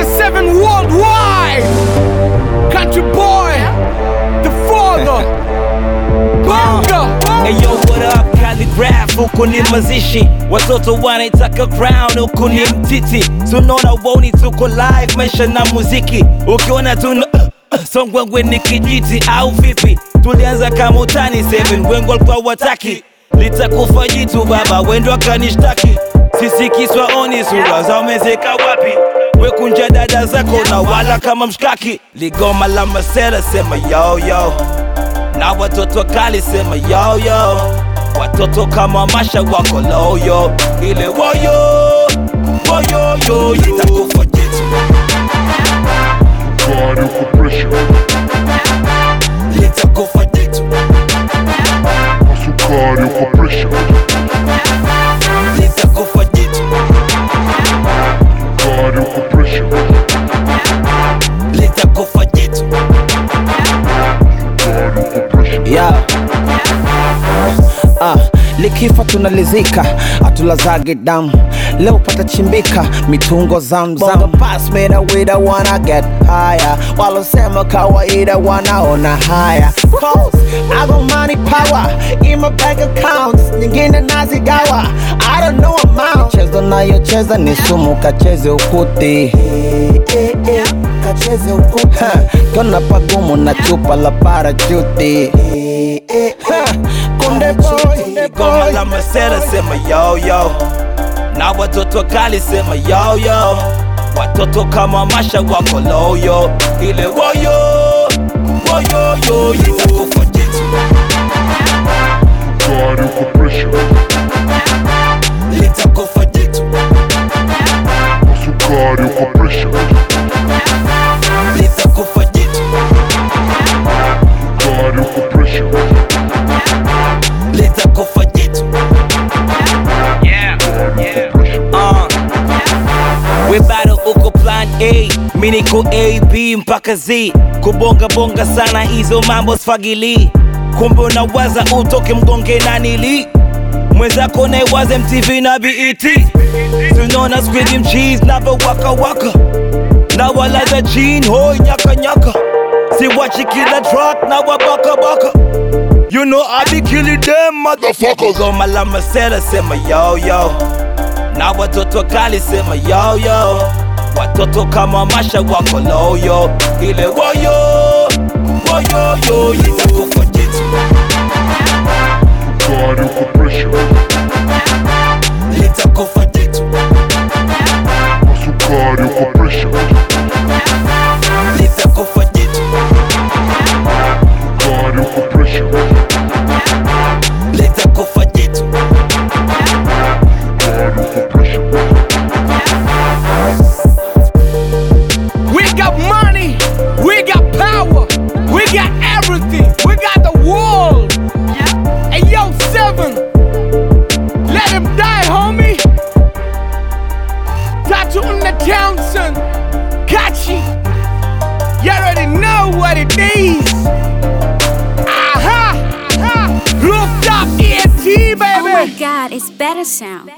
97 worldwide. Country boy, the father. Bonga. Hey yo, what up? Calligraph, huku ni mazishi, watoto wanaitaka crown, huku ni mtiti, tunaona woni, tuko live, maisha na muziki, ukiona tuna songwengwe ni kijiti au vipi? Tulianza kama utani 7 wengi walikuwa wataki, litakufa jitu baba, wendo akanishtaki, sisi kiswa oni, sura za umezeka wapi? Wekunja dada zako na wala kama mshkaki, ligoma la masera, sema yo yo na watoto kali sema yo yo, watoto kama masha wako loyo, ile woyo woyo yo itakufa jitu, God uko pressure, litakufa jitu, masukari uko pressure, litakufa jitu, God uko pressure, litakufa jitu. God uko pressure. yeah. Ah, likifa tunalizika, atulazage damu leo patachimbika mitungo zamzam pass me the way the wanna get higher walosema kawaida wanaona haya Cause I got money power in my bank accounts nyingine nazigawa I don't know amount chezo nayocheza ni sumu kacheze ukuti kacheze ukuti kona pagumu na chupa la parachuti Ha, Kunde boy, Goma la masera sema yo yo, na watoto kali sema yo yo, watoto kama masha wako loyo, ile woyo woyo yo itakufa jitu, God uko pressure, litakufa jitu, masukari uko pressure, litakufa jitu, God uko pressure, litakufa jitu. Uh. We bado uko plan A, mi niko A, B mpaka Z. Kubonga bonga sana hizo mambo sfagili, kumbe unawaza utoke mgonge na nili mwenzako naiwaze MTV na BET. Tunaona squid cheese navo waka waka na walaza jean hoi nyaka nyaka, siwachi kila track na wabaka baka. You know I be killing them motherfuckers. Goma la masera sema yo yo, na watoto kali sema yo yo, watoto kama masha wako loyo, ile woyo woyo yo itakufa jitu, God uko pressure, litakufa jitu, masukari uko pressure, litakufa jitu, God uko pressure, litakufa jitu. God uko pressure, We got money. We got power. We got everything. We got the world. And yo, seven. Let him die, homie. Tattoo on the Townsend. Kachi. You already know what it is. Aha! Aha! Rooftop ENT, baby. Oh my god, it's better sound.